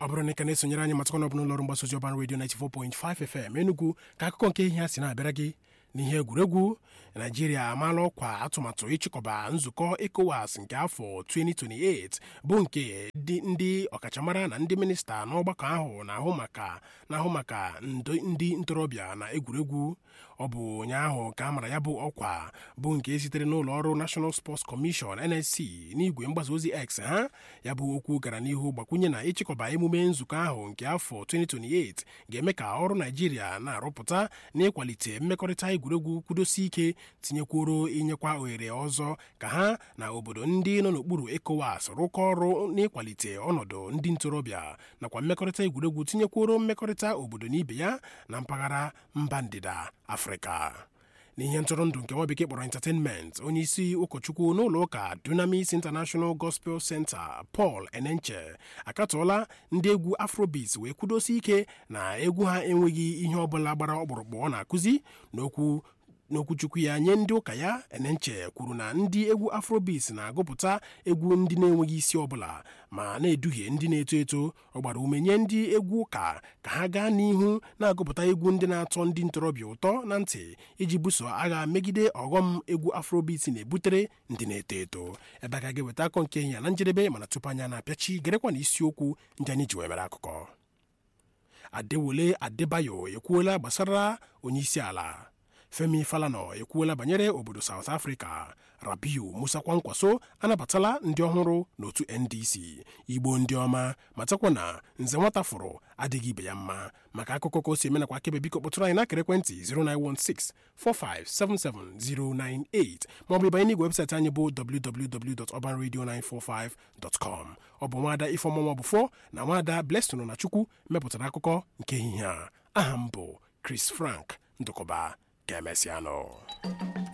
ọ bụrụ na ị ka na-esonyere anyị matakwana ọbụla ụlọọrụ mgbasa ozi ọban redio 94.5 FM Enugu ka akụkọ nke ihe a si na-abịara gị n'ihe egwuregwu naijiria amaala ọkwa atụmatụ ịchịkọba nzukọ ECOWAS nke afọ 2028 bụ nke ndị ọkachamara na ndị minista n'ọgbakọ ahụ na-ahụ maka na-ahụ maka ndị ntorobịa na egwuregwu ọ bụ ụnyaahụ ka a mara ya bụ ọkwa bụ nke sitere n'ụlọ ọrụ National Sports Commission NSC n'igwe mgbasa ozi X ha ya bụ okwu gara n'ihu gbakwunye na ịchịkọba emume nzukọ ahụ nke afọ 2028 ga-eme ka ọrụ naijiria na-arụpụta na ịkwalite mmekọrịta egwuregwu kwudosi ike tinyekwuoro inyekwa ohere ọzọ ka ha na obodo ndị nọ n'okpuru ECOWAS rụkọ ọrụ n'ịkwalite ọnọdụ ndị ntorobịa nakwa mmekọrịta egwuregwu tinyekwuoro mmekọrịta obodo na ibe ya na mpaghara mba ndịda afrịka n'ihe ntụrụndụ nke nwa bekee kpọrọ entertainment onye isi ụkọchukwu n'ụlọ ụka Dunamis International Gospel Center Paul Enenche akatọọla ndị egwu afrobeats wee kwudosi ike na egwu ha enweghị ihe ọbụla gbara ọkpụrụkpụ ọ na-akụzi n'okwu n'okwuchukwu ya nye ndị ụka ya enenche kwuru na ndị egwu afrobeats na-agụpụta egwu ndị na-enweghị isi ọbụla ma na-eduhie ndị na-eto eto ọ gbara ume nye ndị egwu ụka ka ha gaa n'ihu na-agụpụta egwu ndị na-atọ ndị ntorobịa ụtọ na ntị iji buso agha megide ọghọm egwu afrobeats na-ebutere ndị na-eto eto ebe a ga-eweta akọ nke ya na njedebe mana tupu anya na-apịachi gerekwa na isiokwu ndị anyị ji wee mere akụkọ Adewole Adebayo ekwuola gbasara onyeisi ala Femi Falana ekwuola banyere obodo South Africa Rabiu Musa Kwankwaso anabatala ndị ọhụrụ n'otu NDC Igbo ndị ọma matakwa na nze nwata fụrụ adịghị ibe ya mma maka akụkọ ka o si eme nakwa akebe biko kpọtụrụ anyị n'akara ekwentị 09164577098 maọbụ ịbanye n'igwe webụsaịtị anyị bụ www.urbanradio945.com ọ bụ nwaada Ifeọma Bụfọ na nwaada Blessing na Chukwu mepụtara akụkọ nke ehihie a aha m bụ Chris Frank Ndụkọba ka emesịanụ